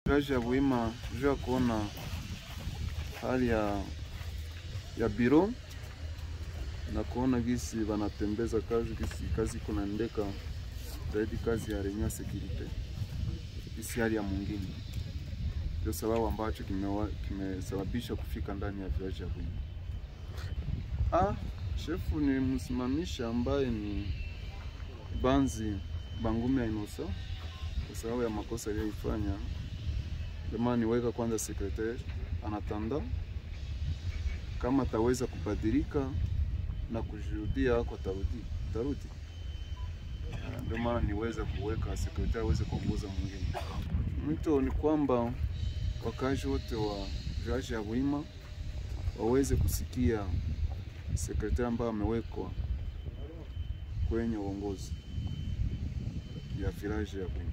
village ya Buhima juu ya kuona hali ya ya biro na kuona gisi wanatembeza kazi gisi kazi kunaendeka zaidi kazi ya renya security gisi hali ya mwingine, ndio sababu ambacho kimewa- kimesababisha kufika ndani ya village ya Buhima. Ah, shefu ni msimamisha ambaye ni Banzi Bangumi ya Inosa kwa sababu ya makosa aliyoifanya. Ndio maana niweka kwanza sekretari anatanda kama ataweza kubadilika na kujuhudia ako tarudi tarudi. Ah, Ndio maana niweza kuweka sekretari aweze kuongoza mwingine. Mwito ni kwamba wakazi wote wa village ya Buhima waweze kusikia sekretari ambayo amewekwa kwenye uongozi ya village ya Buhima.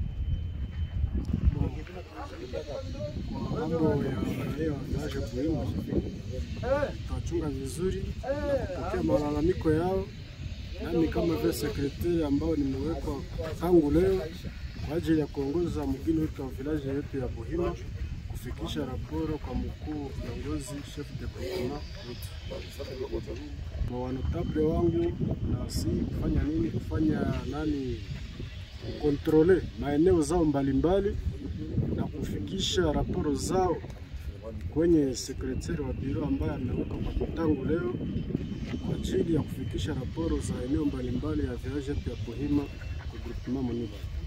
mambo ya raia wa village ya Buhima tutachunga vizuri na kupokea malalamiko yao, nami kama vile sekretari ambao nimewekwa tangu leo kwa ajili ya kuongoza mgini wetu wa village yetu ya Buhima kufikisha raporo kwa mkuu kiongozi chef de departement wetu kwa wanotable wangu, na si kufanya nini, kufanya nani, kukontrole maeneo zao mbalimbali na kufikisha raporo zao kwenye sekretari wa biro ambaye amewekwa kwa tangu leo kwa ajili ya kufikisha raporo za eneo mbalimbali ya village yetu ya Buhima kwa groupement Muniba.